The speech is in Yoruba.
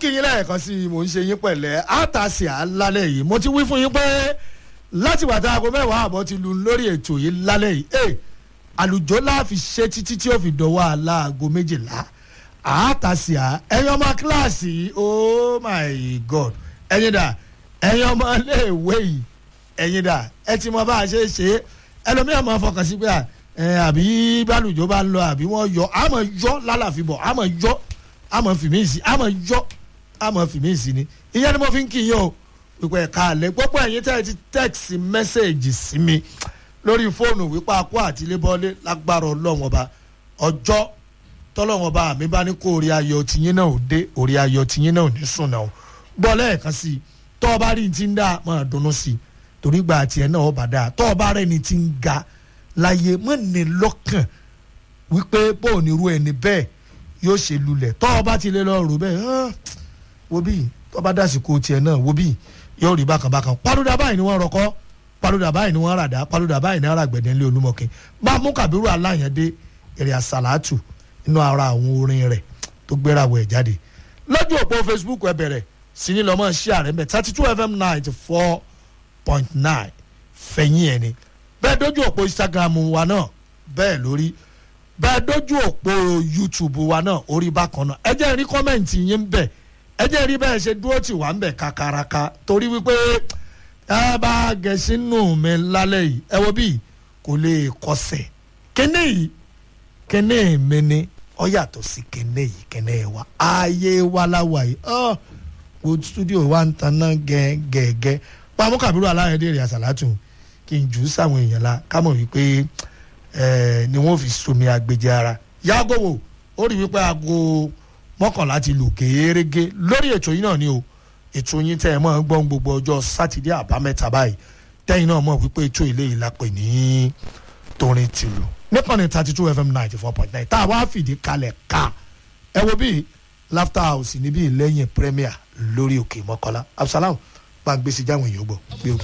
kí yín lẹ́ẹ̀kan sí i mò ń ṣe yín pẹ̀lẹ́ àtàsí àlálẹ̀ yìí mo ti wí fún yín pé láti wàtá aago mẹ́wàá àbọ̀ ti lu lórí ètò yìí lálẹ́ yìí ẹ̀ àlùjọ láàfin ṣe títí tí ó fi dọ̀wọ́ aláàgọ́ méjìlá àtàsí à ẹ̀yin ọmọ kíláàsì yìí oh my god ẹ̀yin dà ẹ̀yin ọmọ iléèwé yìí ẹ̀yin dà ẹ ti mọ bá a ṣe é ṣe é ẹlòmíràn máa fọkàn sí pé àbí bálùjọ bá ń lọ àbí wọ́n yọ àmọ́ yọ lálàfíbọ̀ àmọ́ yọ àmọ́ fìmí sí àmọ́ yọ àmọ́ fìmí sí ni ìyẹn ni mo fi ń kí yín o wípé ẹ̀ka àlẹ́ gbogbo ẹ̀yin tẹ́ ẹ ti tẹ́ẹ̀sì mẹ́sẹ̀gì sí mi lórí fóònù wípé akó àti ilébọ́lé lágbára ọlọ́wọ́n ọba ọjọ́ tọ́lọ́wọ́n ọba mi bá ní kó orí ayọ̀ tiyín náà ò dé orí ayọ̀ tiyín náà ò ní sùn náà gbọ́ lẹ́ẹ̀kan sí i tọ́ ọba rí ti ń dá máa dunnú sí i torí gba tiẹ̀ náà ọba dáa tọ́ ọba rẹ̀ ni ti ń ga láyé mọ́ ní lọ́kàn wípé bóun ní irú ẹni bẹ́ẹ̀ yóò ṣe lulẹ̀ tọ́ ọba ti lé lọ́ọ́ rò bẹ́ẹ̀ wo bí tọ́ba dásìkò tiẹ̀ náà wo bí yóò rí bákan bákan paluda báyìí ni wọ́n rọkọ́ paluda báyìí ni wọ́n ràdá paluda báyìí ni arágbẹ̀dẹ̀ ńlẹ̀ olúmọ̀kẹ́ bá mú kàbírù aláyàndé èrè àsàlátù nínú ara àwọn orin rẹ̀ tó gbéra wẹ̀ jáde lójú òpó facebook ẹ bẹ̀rẹ̀ sí ní lọ́mọ ṣí ààrẹ mẹ́ thirty two fm ninety four point nine fẹ̀yìn ẹ̀ ni bẹ́ẹ̀ dójú òpó instagram wa náà bẹ́ẹ̀ lórí bẹ́ẹ̀ dójú òpó youtube wa náà orí bákan náà ẹ jẹ́ rí kọ́mẹ̀ntì yín bẹ̀ ẹ jẹ́ rí bẹ́ẹ̀ ṣe dúró tì wá ń bẹ̀ kakaraka torí wípé ẹ bá gẹ̀ẹ́sì nù mí lálẹ́ yìí ẹ wo bí kò lè kọsẹ̀ kíní yìí kíní mi ni ọ yàtọ̀ sí kíní yìí kíní wa ayé wa láwa yìí ọ wo studio wa ń taná gẹ́gẹ́gẹ́ pàmò kàbírù aláyẹ̀dẹ̀ rẹ̀ àṣàlátù kí n jù ú sáwọn èèyàn la ká mọ̀ wípé ni wọ́n fi somi agbèjì ara yàgò wò ó rí wípé aago mọ́kànlá ti lù kéérégé lórí ètò yìí náà ni o ètò yín tẹ́ ẹ mọ́ gbọ́n gbogbo ọjọ́ sátidé àbámẹ́ta báyìí tẹ́yìn náà mọ̀ wípé ètò ilé yìí la pè ní torin tìlù nípọ̀nì thirty two fm ninety four point nine tá a wá fìdí kalẹ̀ ká ẹ wo bíi laughter house níbí lẹ́yìn premier lórí òkè mọ́kànlá absalam bá ń gbèsè jáwọn èèyàn gbọ́.